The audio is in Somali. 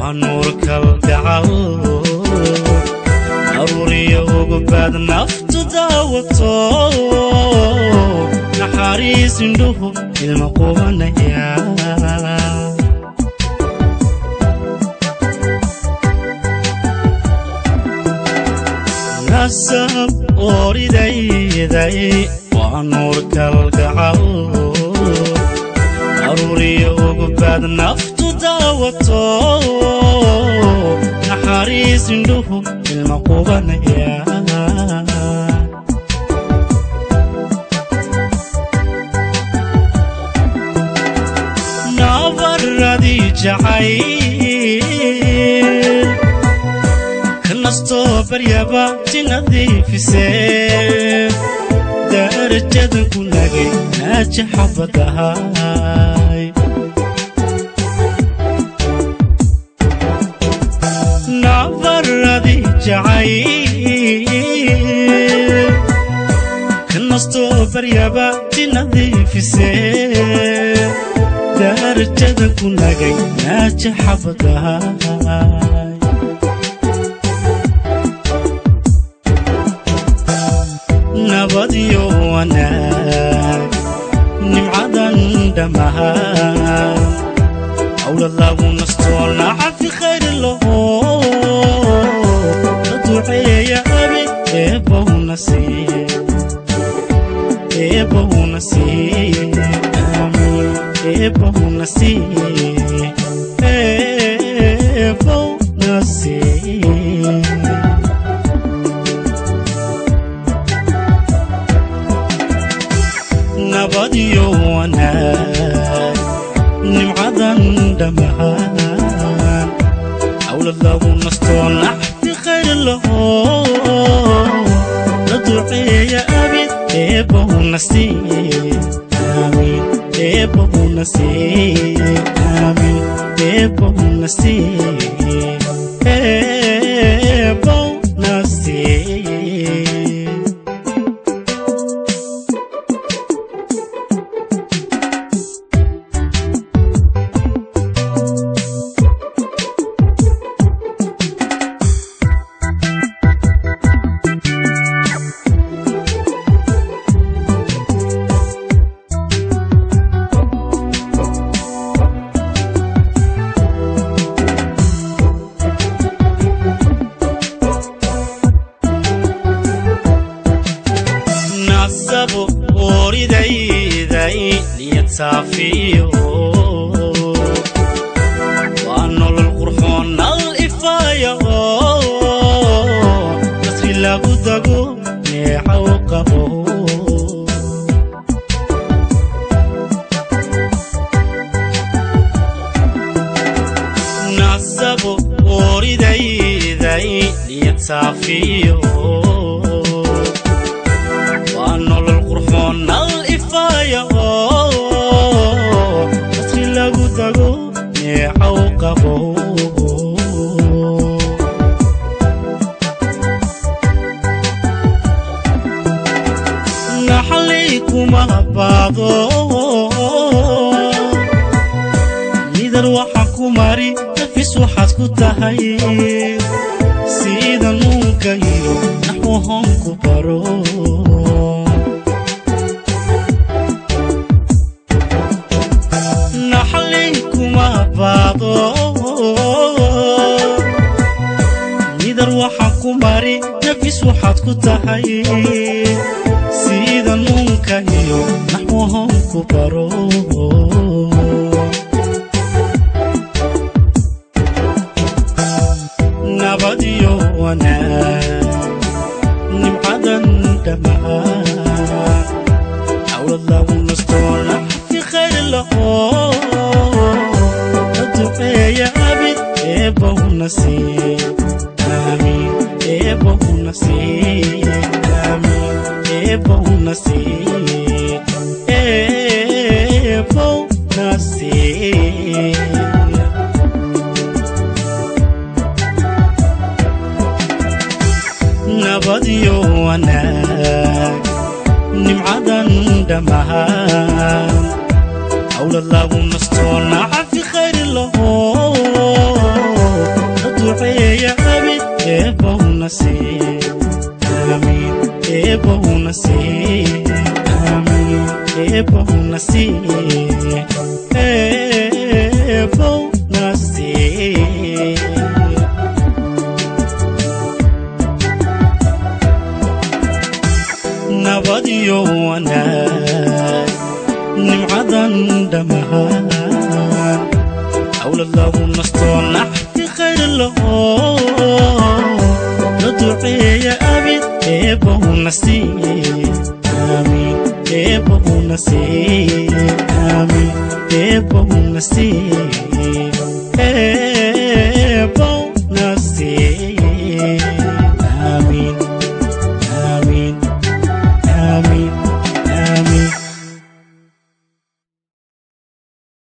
waa nuur kalgacal aruuriyo ugubaad naftu daawato naxariis indhuhu ilma qubanaya nasab oridayday waa nuur kalgacal aruuriyo ugubaad naftu daawato naxariis indhuhu ilma qubanaya nabaradii jacayl ka nastoo baryaba ti nadiifisee darajadan ku nagay naaja xabadahay nabaradii jacayl ka nastoo baryaba ti nadiifisee darajadan ku nagay naaja xabadahay nabadyo wanaag nimcadan dhammahaan hawla lagu nastoo nacafi khayr laho la duceeya abi eebbowna siiye eebbowna siiye aamiin eebbowna siiye eebbowna siiye nabadyo wanaag nimcadan dhammahaan hawla lagu nastoo naxfi khayr laho la duceeya abid eebbowna siiye aamiin eebbowna siiye aamiin eebbowna siiye eebbowna siiye nasabo oridayday niyad saafiyo waa nolol qurxoon nal ifaaya nasri lagu dago neecaw qabo nasabo oridayday niyad saafiyo waa nolol qurxoon nal ifaaya nasri lagu dago neecaw qabo naxalay kuma baado midar waxa ku mari nafis waxaad ku tahay sida nuunka iyo naxwahoon ku baro naxalay kuma baado midar waxa ku mari nafis waxaad ku tahay sida nuunka iyo naxwahoon ku baro nabadyo wanaag nimcadan dhammaan hawlad lagu nastoo naxfi khayr laho la duceeya abid eebbowna siiye aamiin eebbowna siiye aamiin eebbowna siiye eebbowna siiye nabadyo wanaag nimcadan dhammaan hawla lagu nastoo nacafi khayr laho eebowna see aamiin eebowna see aamiin eebowna see eebowna see nabadiyo wanaag nimcadan dhammaan awlad lagu nastoo naxti khayr laho la duceeya abid eebowna sii aamiin eebowna sii aamiin eebowna sii